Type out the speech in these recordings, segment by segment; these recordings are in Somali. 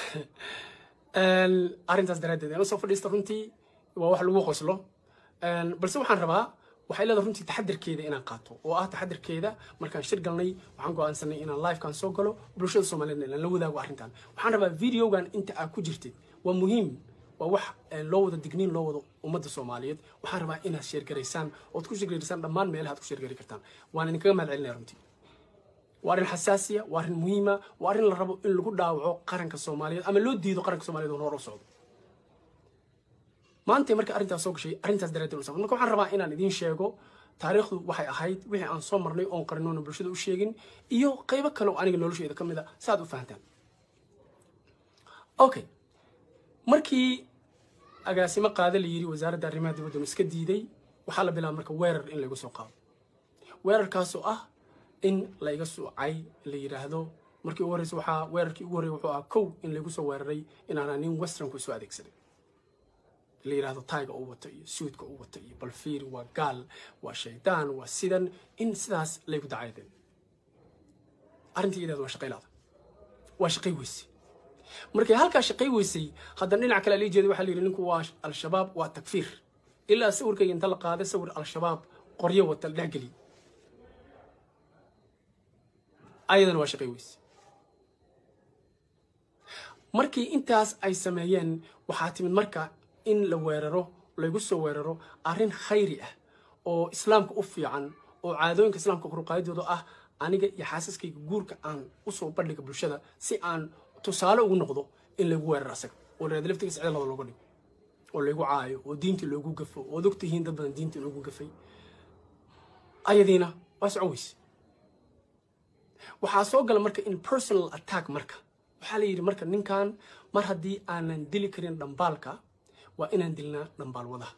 arrintaas daraaddeed aan usoo fadhiista runtii waa wax lagu qoslo balse waxaan rabaa waxay leedahay runtii taxadirkeeda inaan qaato oo ah taxadirkeeda markaan shir galnay waxaan go'aansanay inaan livekan soo galo bulshada soomaaliyeed inaan la wadaago arrintan waxaan rabaa videogan inta aad ku jirtid waa muhiim waa wax loo wada digniin loo wado ummadda soomaaliyeed waxaan rabaa inaad sheergaraysaan ood ku sheergaraysaan dhammaan meelaha ad ku sheergari kartaan waan idinkaga mahad celinaya runtii waa arrin xasaasiya waa arrin muhiima waa arrin la rabo in lagu dhaawaco qaranka soomaaliyeed ama loo diido qaranka soomaaliyeed oo hor u socdo maantay marka arrintaas soo gashay arrintaas daraaddeed u socdo marka waxaan rabaa inaan idiin sheego taariikhdu waxay ahayd wixii aan soo marnay oon qarinoona bulshada u sheegin iyo qaybo kale oo aniga nolosheeda ka mid a saaad u fahantaan okay markii agaasimo qaade la yidhi wasaaradda arrimaha dibadda iska diiday waxaa la bilaaba marka weerar in laygu soo qaado weerarkaasoo ah in layga suucay la yidhaahdo markii ugu horreysa waxaa weerarkii ugu horreyay wuxuu ahaa kow in laygu soo weeraray inaana nin westernku soo adeegsaday la yidhaahdo tayga u wato iyo suudka u wato iyo balfiir waa gaal waa shaydaan waa sidan in sidaas laygu dacaydeen arrintii iyadeed waa shaqaylaada waa shaqay weyse markay halkaa shaqay weysay haddana dhinac kale lii jeeday waxaa la yidhi ninku waa al-shabaab waa takfiir ilaa sawirkayga inta la qaaday sawir al-shabaab qoryo wata la dhexgeliy ayadana waa shaqay weyse markii intaas ay sameeyeen waxaa timid marka in la weeraro laygu soo weeraro arrin khayri ah oo islaamka u fiican oo caadooyinka islaamka koruqaadidooda ah aniga iyo xaasaskayga guurka aan usoo bandhiga bulshada si aan tusaale ugu noqdo in laygu weeraro asaga oo la laftigiis cidalada looga dhigo oo laygu caayo oo diintii loogu gafo ood ogtihiin dad badan diintii loogu gafay ayadiina waa socon weyse waxaa soo gala marka in personal attack marka waxaa la yidhi marka ninkan mar haddii aanan dili karin dhambaalka waa inaan dilnaa dhambaal wadaha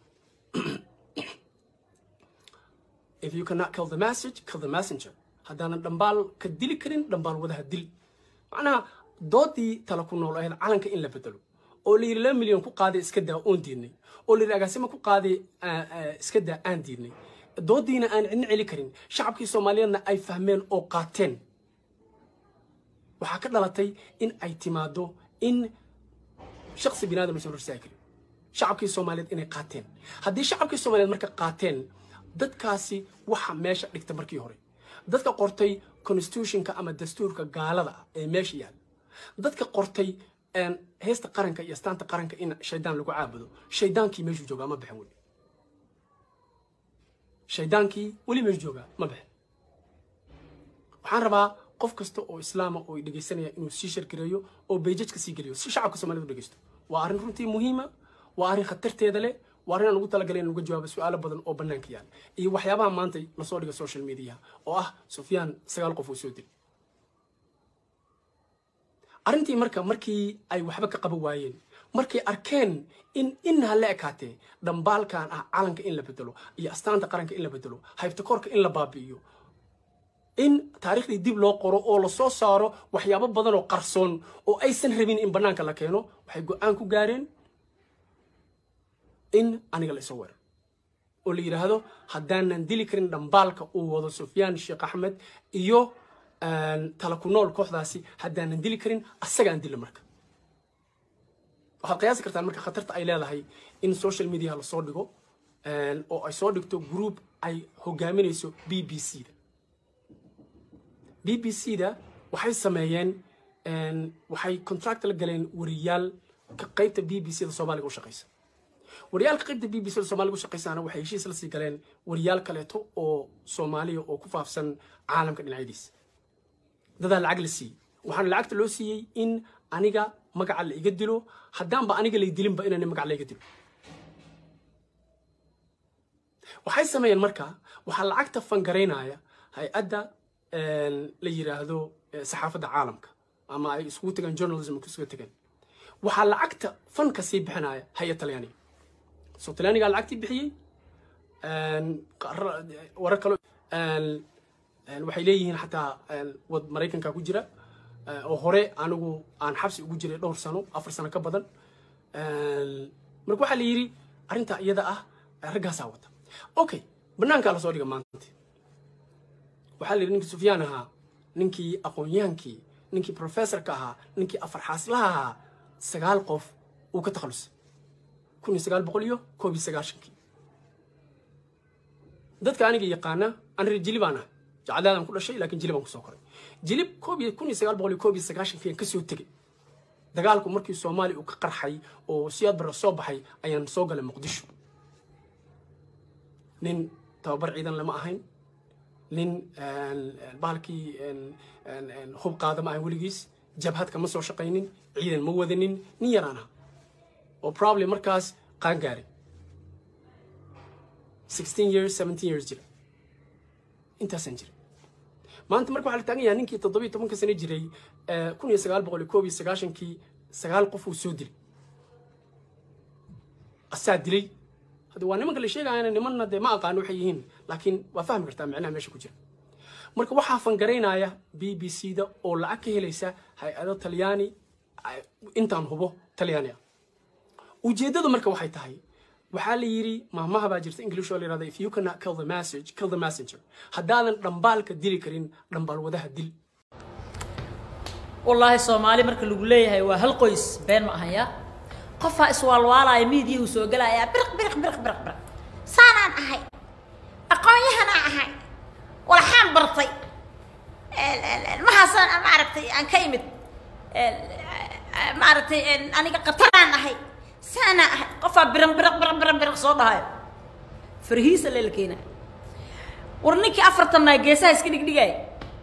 if you cannot kill the message kill the messenger haddaanan dhambaal ka dili karin dhambaal wadaha dil macnaha doodii tala ku nool ahayd calanka in la bedelo oo la yidhi laba milyan ku qaaday iska daa oon diidnay oo la yidhi agaasimo ku qaaday iska daa aan diidnay doodiina aan cidna celi karin shacabkii soomaaliyeedna ay fahmeen oo qaateen waxaa ka dhalatay in ay timaado in shaksi binaadam aysan horsaagi karin shacabkii soomaaliyeed inay qaateen haddii shacabkii soomaaliyeed marka qaateen dadkaasi waxa meesha dhigta markii hore dadka qortay constitutionka ama dastuurka gaalada ah ee meesha yaalla dadka qortay heesta qaranka iyo astaanta qaranka in shaydaan lagu caabudo shaydaankii meeshuu joogaa ma baxin weli shaydaankii weli meeshuu joogaa ma baxin waxaan rabaa qof kasta oo islaama oo dhegaysanaya inuu sii shargareeyo oo beejajka sii geliyo si shacabka soomaaliyed u dhegaysto waa arrin runtii muhiima waa arrin khatarteeda leh waa arrin aan ugu talagalay in uga jawaabo su-aalo badan oo bannaanka yaala iyo waxyaabaha maanta lasoo dhiga social media oo ah sufyaan sagaal qof uu soo dilay arrintii marka markii ay waxba ka qaban waayeen markay arkeen in inha la ekaatee dhambaalkan ah calanka in la bedelo iyo astaanta qaranka in la bedelo haybtakoorka in la baabi'iyo in taariikhdii dib loo qoro oo lasoo saaro waxyaabo badan oo qarsoon oo aysan rabin in bannaanka la keeno waxay go-aan ku gaareen in aniga la isoo weero oo la yidhaahdo haddaanan dili karin dhambaalka uu wado sufyaan sheekh axmed iyo tala ku nool kooxdaasi haddaanan dili karin asaga aan dilla marka waxaad qiyaasi kartaan marka khatarta ay leedahay in social media lasoo dhigo oo ay soo dhigto group ay hogaaminayso b b c da b b c da waxay sameeyeen waxay contract la galeen wariyaal ka qaybta b b c da soomaaliga u shaqaysa wariyaalka qaybta b b c da soomaaliga u shaqaysaana waxay heshiis la sii galeen wariyaal kaleeto oo soomaaliya oo ku faafsan caalamka dhinacyadiisa dadaa lacag la siiyey waxaana lacagta loo siiyey in aniga magaca la iga dilo haddaanba aniga lay dilinba inaan magac la iga dilo waxay sameeyeen marka waxaa lacagta fangaraynaya hay-adda la yiraahdo saxaafadda caalamka ama ay iskugu tagaan journalism isugu tagaan waxaa lacagta fanka sii bixinaya hay-ad talyaaniga soo talyaanigaa lacagtii bixiyey warar kalo waxay leeyihiin xataa wad maraykanka ku jira oo hore anigu aan xabsi ugu jiray dhowr sano afar sano ka badan marka waxaa la yidhi arrintaa iyada ah raggaasaa wata okay banaankaa lasoo dhiga maanta waxaa la yidhi ninkii sufyaan ahaa ninkii aqoon-yahankii ninkii professorka ahaa ninkii afar xaaslaha ahaa sagaal qof uu ka takhalusay kun iyo sagaal boqol iyo koob iyo sagaashankii dadka aniga yaqaana aan reer jili baan ah jacadaadaan ku dhashay laakiin jili baan kusoo koray jilib koob iyo kun iyo sagaal boqol iyo koob iyo sagaashankii aan kasoo tegey dagaalku markii soomaaliya uu ka qarxay oo siyaad barre soo baxay ayaan soo galay muqdisho nin tababar ciidan lama ahayn nin bahalkii hub qaada ma ahayn weligiis jabhad kama soo shaqaynin ciidan ma wadanin nin yaraan ah oo probably markaas qaan gaaray sixteen years seventeen years jira intaasaan jira maanta marka waxaa la taagan yahay ninkii toddobiyo tobanka sano jiray kun iyo sagaal boqol iyo koob iyo sagaashankii sagaal qof uu soo dilay asaa dilay hadda waa nimanka la sheegayana nimanna dee ma aqaano waxay yihiin laakiin waa fahmi kartaa micnaha meesha ku jira marka waxaa fangaraynaya b b c da oo lacag ka helaysa hay-ado talyaani intaan hubo talyaani ah ujeeddadu marka waxay tahay waxaa la yidhi maamaha baa jirta english oo la yidhahda if you cannot kill the message kill the messenger haddaadan dhambaalka dili karin dhambaal wadaha dil wallaahi soomaali marka lagu leeyahay waa hal qoys been ma ahaya qofaa iswaalwaalaya miidiyahu soo gelayaa biriq biriq biriq biriq biriq saanaan ahay aqoon-yahanaa ahay walaxaan bartay mahaasaan maaragtay aan ka imid maaragtay aniga qataraan ahay saanaa ahay qofaa biran biriq biriq biriq biriq soo dhahayo farhiisa leela keena war ninkii afartannaa geesaha iska dhigdhigaya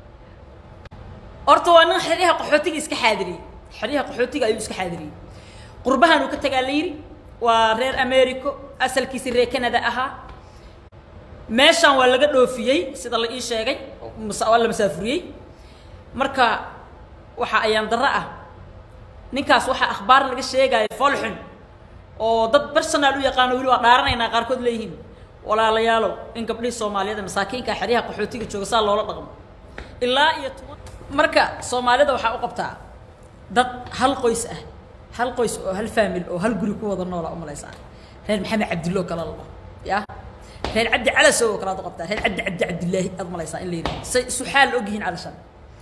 horta waa nin xeryaha qaxootiga iska xaadiriyey xeryaha qaxootiga ayuu iska xaadiriyey qurbahan uu ka tagaa la yidhi waa reer americo asalkiisi reer canada ahaa meeshaan waa laga dhoofiyey sida la ii sheegay waa la masaafuriyey marka waxa ayaan darro ah ninkaas waxaa akhbaar laga sheegaya foolxun oo dad personal u yaqaano weli waa dhaaranaynaa qaarkood leeyihiin walaalayaalow in gabdhihii soomaaliyeed masaakiinka xeryaha qaxootiga jooga saa loola dhaqmo ilaa iyo marka soomaalida waxaa u qabtaa dad hal qoys ah hal qoys oo hal faamil oo hal guri ku wada noola umalaysaa reer maxamed cabdillo kale la ya reer cabdi calasow oo kale aad u qabtaa reer cabdi cabdi cabdillaahi aad malaysaa in la yidhahdo say isu xaal ogyihiin calashan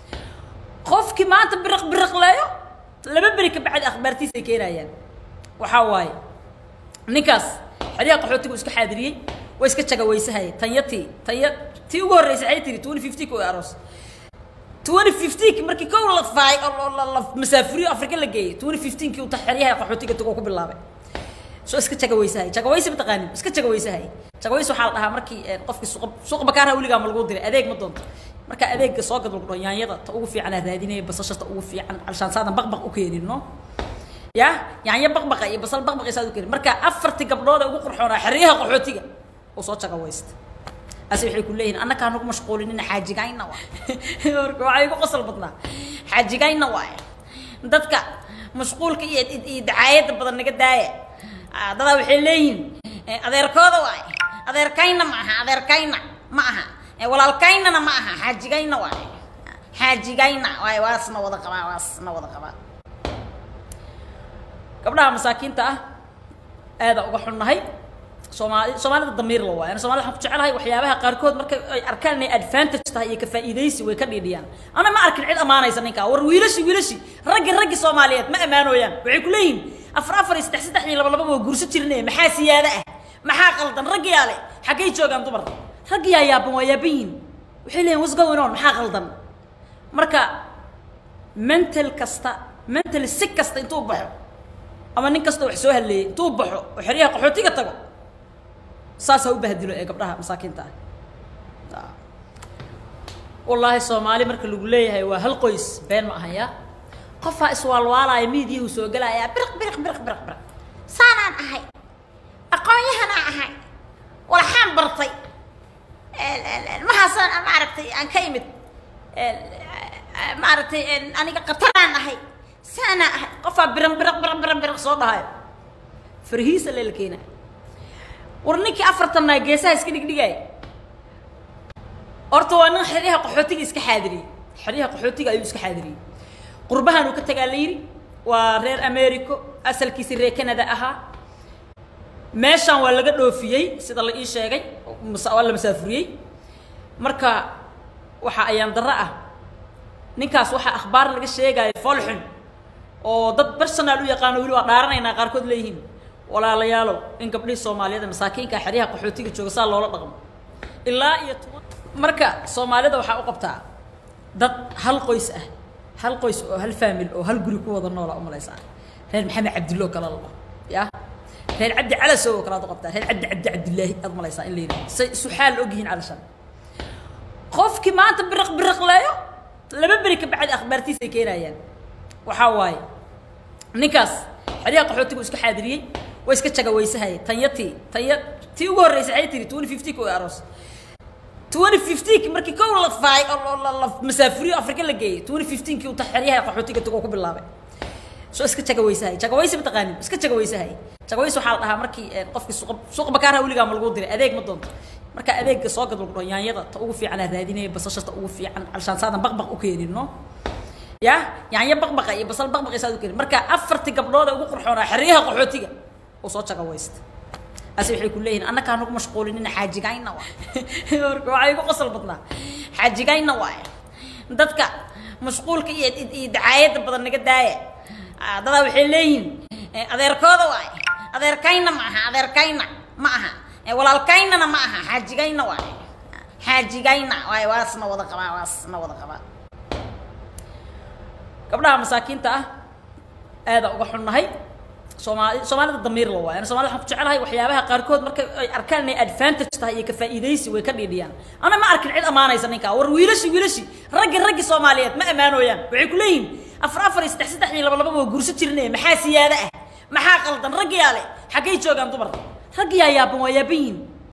qofkii maanta biriq biriqleeyo laba beri ka bacdi akhbaartiisa ay keenayaan waxaa waaye ninkaas xeryaha qaxootigu iska xaadiriyey way iska jagawaysahay tanyatii tanya tii ugu horreysay waxay tiri twenty fifty ku aroos twenty fifteenki markii kow la faay oo la masaafuriyo afrika la geeyey twenty fifteenkii uu xeryaha qaxootiga tagoo ku bilaabay soo iska jagawaysahay jagawaysi mataqaanin iska jagawaysahay jagaways waxaa la dhahaa markii qofkii suuqa suuqa bakaaraha weligaa ma lagu diray adeeg ma doonto marka adeegga soo gad lagu dhaho yaanyada ta ugu fiican aa raadinaya basasha ta ugu fiican alshaan saadan baqbaq u keenin no ya yaanyo baqbaqa iyo basal baqbaqa saad u keenin marka afartii gabdhood ee ugu qurxoonaa xeryaha qaxootiga oo soo jagawaysta ase waxay ku leeyihin annakaan nagu mashquulinina xaajigayna waay marka waxaa igu qosol badnaa xaajigayna waay dadka mashquulka iyo iyo dacaayadda badan naga daaya dadaa waxay leeyihin adeerkooda waay adeerkayna ma aha adeerkayna ma aha walaalkaynana ma aha xaajigayna waay xaajigayna waay waasna wada qabaa waasna wada qabaa gabdhaha masaakiinta ah aada uga xunnahay soomaali soomaalida damiir la waay ana somalida waxaan ku jecelahay waxyaabaha qaarkood marka ay arkaan inay advantage tahay iyo ka faa'iidaysi way ka dhiidhiyaan ana ma arkin cid ammaanaysa ninkaa war wiilashi wiilashi raggi raggi soomaaliyeed ma ammaanooyaan waxay ku leeyihin afar afar iyo saddex saddex iyo laba laba waa guurso jirine maxaa siyaada ah maxaa qaldan raggiyaa le xaggay joogaan dumar raggiyaa yaaban waa yaaban yihin waxay leeyihin what's going on maxaa qaldan marka mental kasta mental si kasta intuu baxo ama nin kasta wax soo halleeyey intuu baxo oo xeryaha qaxootiga tago saasaa u bahdilo ee gabdhaha masaakiinta ah wallaahi soomaali marka lagu leeyahay waa hal qoys been ma ahaya qofaa iswaalwaalaya miidiyahu soo gelayaa biriq biriq biriq biriq biriq saanaan ahay aqoon-yahanaa ahay walaxaan bartay mahaasaan maaragtay aan ka imid maaragtay aniga qataraan ahay saanaa ahay qofaa biran biriq biriq biriq biriq soo dhahayo farhiisa leela keena war ninkii afartannaa geesaha iska dhigdhigaya horta waa nin xeryaha qaxootiga iska xaadiriyey xeryaha qaxootiga ayuu iska xaadiriyey qurbahan uu ka tagaa la yidhi waa reer americo asalkiisi reer canada ahaa meeshaan waa laga dhoofiyey sida la ii sheegay waa la masaafuriyey marka waxa ayaan darro ah ninkaas waxaa akhbaar laga sheegaya foolxun oo dad personal u yaqaano weli waa dhaaranaynaa qaarkood leeyihiin walaalayaalow in gabdhihii soomaaliyeed ee masaakiinka xeryaha qaxootiga jooga saa loola dhaqmo ilaa iyo toban marka soomaalida waxaa u qabtaa dad hal qoys ah hal qoys oo hal faamil oo hal guri ku wada noola u malaysaa reer maxamed cabdillo kala labo ya reer cabdi calasow oo kale aad u qabtaa reer cabdi cabdi cabdillaahi aad malaysaa in la yidhahdo say isu xaal ogyihiin calashan qofkii maanta biriq biriqleeyo laba beri ka bacdi akhbaartiisa ay keenayaan waxaa waaye ninkaas xeryaha qaxootigu iska xaadiriyey waa iska jagawaysahayay tanyatii tanya tii ugu horreysay waxay tiri twenty fifty ku aroos twenty fifteen markii kow la faay oo la la masaafuriyo afrika la geeyey twenty fifteenkii uu xeryaha qaxootiga tagoo ku bilaabay soo iska jagawaysahay jagawaysi mataqaanin iska jagawaysahay jagawaysi waxaa la dhahaa markii qofkii suuqa suuqa bakaaraha weligaa ma lagu diray adeeg ma doonto marka adeegga soo gad lagu dhaho yaanyada ta ugu fiican aa raadinaya basasha ta ugu fiican alshaan saadan baqbaq u keenin no ya yaanyo baqbaqa iyo basal baqbaqa saad u keenin marka afartii gabdhood ee ugu qurxoonaa xeryaha qaxootiga uu soo jagawaysta ase waxay ku leeyihin annakaa nagu mashquulinina xaajigayna waay marka waxaa igu qosol badnaa xaajigayna waay dadka mashquulka iyo iyo dacaayadda badan naga daaya dadaa waxay leeyihiin adeerkooda waay adeerkayna ma aha adeerkayna ma aha walaalkaynana ma aha xaajigayna waay xaajigayna waay waasna wada qabaa waasna wada qabaa gabdhaha masaakiinta ah aada uga xunnahay soomaali soomaalida damiir la waayo ana somalida waxaan ku jecelahay waxyaabaha qaarkood marka ay arkaan inay advantage tahay iyo ka faa'iidaysi way ka dhiidhiyaan ana ma arkin cid ammaanaysa ninkaa war wiilashi wiilashi raggi raggi soomaaliyeed ma ammaanooyaan waxay ku leeyihin afar afar iyo saddex saddex iyo laba laba waa guurso jirnay maxaa siyaada ah maxaa qaldan raggiyaa le xaggay joogaan dumar raggiyaa yaaban waa yaaban yihin